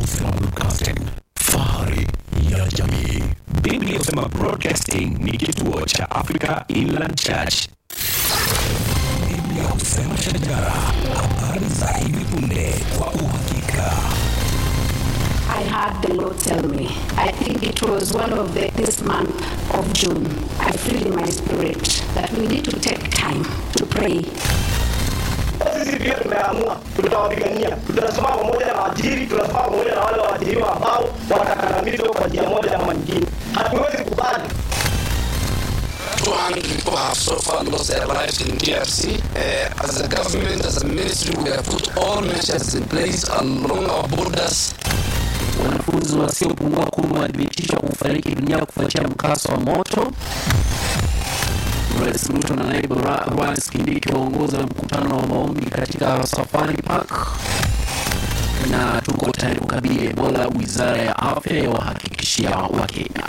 Husema Broadcasting, fahari ya jamii. Biblia Husema Broadcasting ni kituo cha Africa Inland Church. Biblia Husema Shajara, habari za hivi punde kwa uhakika. I heard the Lord tell me, I think it was one of the, this month of June, I feel in my spirit that we need to take time to pray. Sisi pia tumeamua, tutawapigania, tutasimama pamoja na waajiri, tutasimama pamoja na wale waajiriwa ambao watakandamizwa kwa njia moja ama nyingine. Hatuwezi kubali 200 people have so far lost their lives in DRC. Uh, as a government, as a ministry, we have put all measures in place along our borders. Wanafunzi wasiopungua kumi wathibitishwa kufariki dunia kufuatia mkasa wa moto. Rais Ruto na naibu ra rais Kindiki waongoza mkutano wa maombi katika Safari Park, na tuko tayari kukabili Ebola. Wizara ya afya yawahakikishia Wakenya.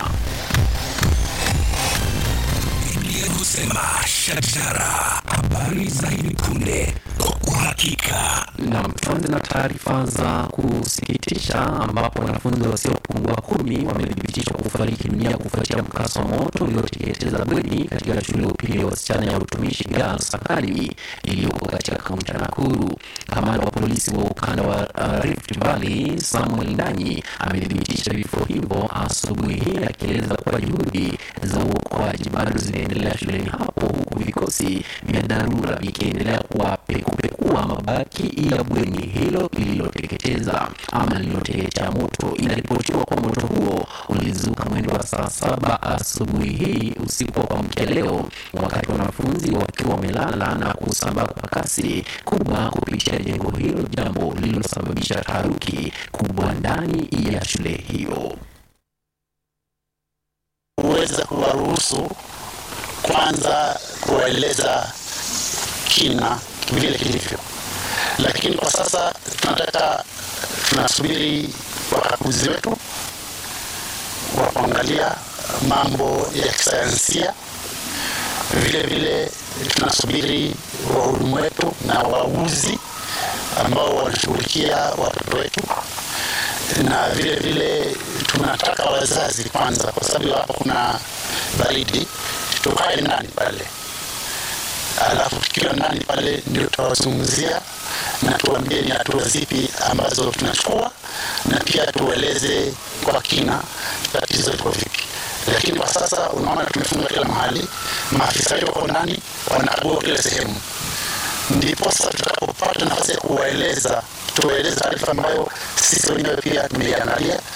Biblia Husema Shajara, habari za hivi punde kwa uhakika. Nam, tuanze na taarifa za kusikitisha ambapo wanafunzi wasiopungua kumi wamethibitishwa kufariki dunia kufuatia mkasa wa moto ulioteketeza bweni katika shule ya upili ya wasichana ya utumishi Girls Academy iliyoko katika kaunti ya Nakuru. Kamanda wa polisi wa ukanda wa uh, Rift Valley Samuel Ndanyi amethibitisha vifo hivyo asubuhi hii akieleza kuwa juhudi za uokoaji bado zinaendelea shuleni hapo huku vikosi vya dharura vikiendelea kuwapekupekua mabaki ya bweni hilo lililoteketeza ama lililoteketea moto. Inaripotiwa kwa moto huo ulizuka mwendo wa saa saba asubuhi hii usiku wa kuamkia leo, wakati wanafunzi wakiwa wamelala na kusambaa kwa kasi kubwa kupitia jengo hilo, jambo lililosababisha taharuki kubwa ndani ya shule hiyo. kuweza kuwaruhusu kwanza kuwaeleza kina vile kilivyo, lakini kwa sasa tunataka tunasubiri wakaguzi wetu wa kuangalia mambo ya kisayansia. Vile vile tunasubiri wahudumu wetu na wauguzi ambao wanashughulikia watoto wetu na vile vile tunataka wazazi kwanza, kwa sababu hapo kuna baridi, tukae ndani pale, alafu tukiwa ndani pale ndio tutawazungumzia na tuambie ni hatua zipi ambazo tunachukua, na pia tueleze kwa kina tatizo liko vipi. Lakini kwa sasa unaona tumefunga kila mahali, maafisa wetu wako ndani wanakagua kila sehemu ndipo sasa tutakapopata nafasi ya kuwaeleza tuwaeleze taarifa ambayo sisi wenyewe pia tumeiangalia